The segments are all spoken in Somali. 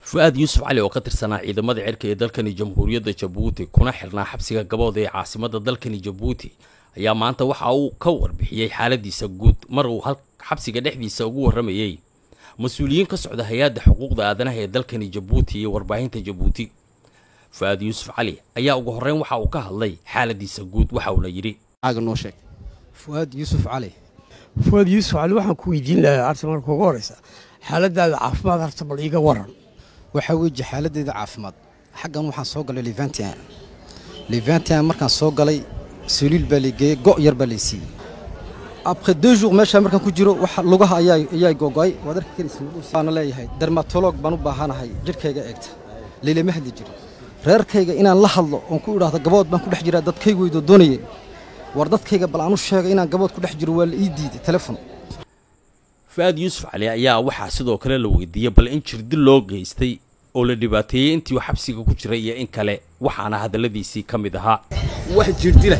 fu-aad yuusuf cali oo ka tirsanaa ciidamada cirka ee dalkani jamhuuriyadda jabuuti kuna xirnaa xabsiga gabood ee caasimadda dalkani jabuuti ayaa maanta waxa uu ka warbixiyey xaaladiisa guud mar uu xabsiga dhexdiisa ugu warramayey mas-uuliyiin ka socda hay-adda xuquuqda aadanaha ee dalkani jabuuti iyo warbaahinta jabuuti fu-aad yuusuf cali ayaa ugu horreyn waxa uu ka hadlay xaaladiisa guud waxa uuna yidhi fuaad yuusuf cali fuaad yuusuf cali waxaan ku weydiin lahaa arta marka ugu horeysa xaaladaada caafimaad harta bal iiga waran waxaa weji xaaladdeeda caafimaad xaggan waxaan soo galay levantian levantian markaan soo galay saliil baa laygeeyey go' yar baa laysiiyey après deux jours meeshaa markaan ku jiro waxa lugaha ayaa ayaa gogo'ay waad arki karaysawaana leeyahay dermatolog baan u baahanahay jidhkayga eegta laylama hadli jiro reerkayga inaan la hadlo oon ku idhaahdo gabood baan ku dhex jiraa dadkaygu weydoo doonayeen war dadkayga bal aan u sheegay inaan gabood ku dhex jiro waa la ii diiday telefon fu-aad yuusuf cali ayaa waxaa sidoo kale la weydiiyey bal in jirdil loo geystay oo la dhibaateeyey intii uu xabsiga ku jiray iyo in kale waxaana hadalladiisii ka mid ahaa wax jirdila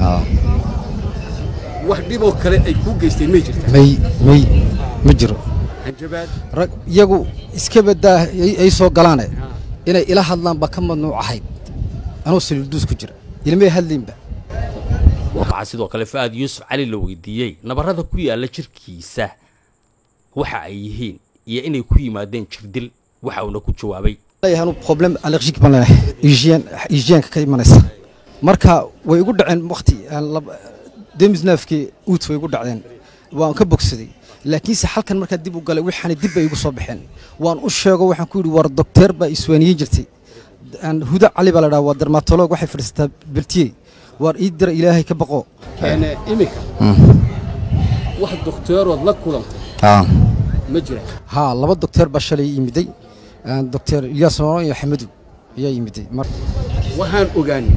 wax dhiboo kale ay kuu geysteen may jirta may may ma jiro hanjabaad rag iyagu iska badaa ay soo galaane inay ila hadlaan baa ka madnuuc ahayd anuu saliilduus ku jira ilmay hadlaynba waxaa sidoo kale fu-aad yuusuf cali la weydiiyey nabarrada ku yaalla jirkiisa waxa ay yihiin iyo inay ku yimaadeen jirdil waxa uuna ku jawaabay leeyahay problem allergic baan leenahay hygiene hygienka ka imanaysa marka way igu dhaceen waqti demisnaafkii uut way igu dhacdeen waan ka bogsaday laakiinse halkan markaa dib u galay waxaana dib bay igu soo baxeen waan u sheego waxaan ku yidhi war docteer baa iswaaniyin jirtay huda cali baa la dhaha waa dermatolog waxay fadhiisataa beltiye waar ii dira ilaahay ka baqo keene iminka wax dokteerood la kulantay ma jira haa laba docteer baa shalay yimiday docteer ilyaas noono iyo xamadow ayaa yimiday waxaan ogaanay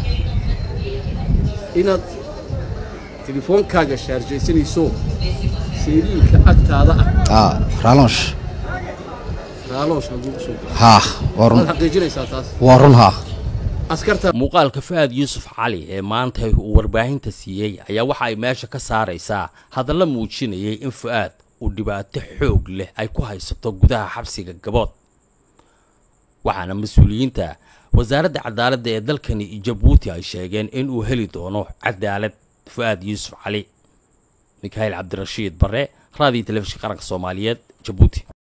inaad telefoonkaaga shaarjaysanayso sariilka agtaada ah raalonsh raaloosh lagugu soo gelo haa waa waad run xaqiijinaysaa taas waa run haa askarta muuqaalka fu-aad yuusuf cali ee maanta uu warbaahinta siiyey ayaa waxa ay meesha ka saaraysaa hadalla muujinayay in fu-aad uu dhibaato xoog leh ay ku haysato gudaha xabsiga gabood waxaana mas-uuliyiinta wasaaradda cadaaladda ee dalkani jabuuti ay sheegeen in uu heli doono cadaalad fu-aad yuusuf cali mikhail cabdirashiid bare raadiyo telefishin qaranka soomaaliyeed jabuuti